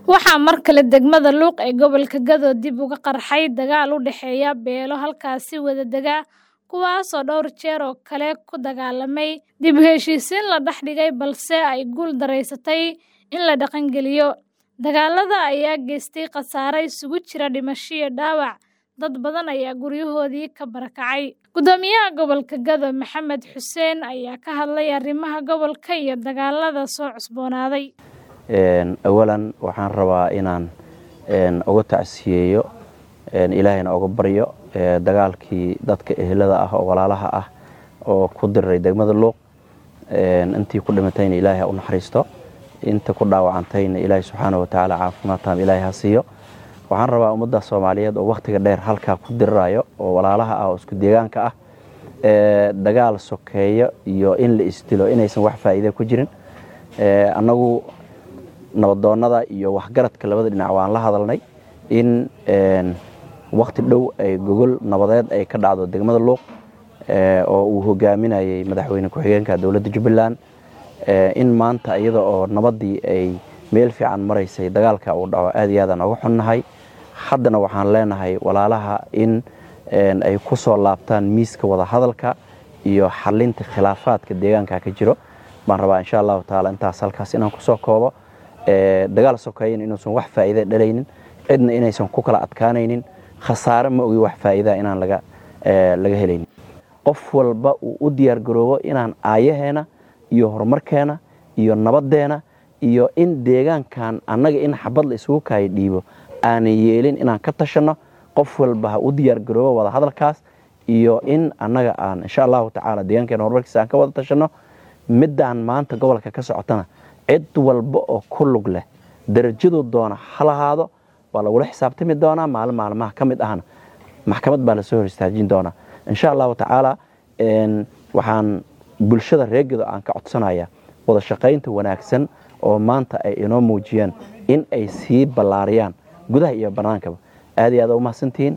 Waxaa mar kale degmada Luuq ee gobolka Gado dib uga qarxay dagaal u dhexeeya beelo halkaasi wada dega, kuwaas oo dhowr jeer oo kale ku dagaalamay dib u heshiisiin la dhex dhigay balse ay guul daraysatay in la dhaqangeliyo. Dagaalada ayaa geystay khasaare isugu jira dhimasho iyo dhaawac, dad badan ayaa guryahoodii ka barakacay. Gudoomiyaha gobolka Gado Maxamed Xuseen ayaa ka hadlay arrimaha gobolka iyo dagaalada soo cusboonaaday. awalan waxaan rabaa inaan uga tacsiyeeyo ilaahayna uga baryo dagaalkii dadka ehelada ah oo walaalaha ah oo ku diriray degmada luuq intii ku dhimatayna ilaahay ha u naxariisto inta ku dhaawacantayna ilaahay subxaana watacaala caafimaad taam ilaahay ha siiyo waxaan rabaa ummadda soomaaliyeed oo wakhtiga dheer halkaa ku dirirayo oo walaalaha ah oo isku deegaanka ah dagaal sokeeyo iyo in la isdilo inaysan wax faa'iide ku jirin annagu nabadoonnada iyo waxgaradka labada dhinac waan la hadalnay in wakhti dhow ay gogol nabadeed ay ka dhacdo degmada luuq oo uu hogaaminayay madaxweyne ku-xigeenka dowladda jubbaland in maanta iyada oo nabaddii ay meel fiican maraysay dagaalka uu dhaco aad iyo aadaan uga xunnahay haddana waxaan leenahay walaalaha in ay ku soo laabtaan miiska wada hadalka iyo xalinta khilaafaadka deegaanka ka jiro baan rabaa insha allahu tacaala intaas halkaas inaan kusoo koobo dagaal sokeeyan inuusan wax faa'iida dhalaynin cidna inaysan ku kala adkaanaynin khasaare ma ogi wax faa'iidaa inaan laga laga helaynin qof walba uu u diyaar garoobo inaan aayaheena iyo horumarkeena iyo nabaddeena iyo in deegaankan annaga in xabad la isugu kaayo dhiibo aanan yeelin inaan ka tashanno qof walba ha u diyaar garoobo wada hadalkaas iyo in annaga aan insha allahu tacaala deegaankeena horumarkiisa aan ka wada tashanno middaan maanta gobolka ka socotana cid walba oo ku lug leh darajaduu doona ha lahaado waa lagula xisaabtami doonaa maalin maalmaha ka mid ahna maxkamad baa lasoo hor istaajin doonaa insha allahu tacaala waxaan bulshada reegado aan ka codsanaya wada shaqaynta wanaagsan oo maanta ay inoo muujiyeen in ay sii ballaariyaan gudaha iyo bannaankaba aad iyo aad u mahadsantihiin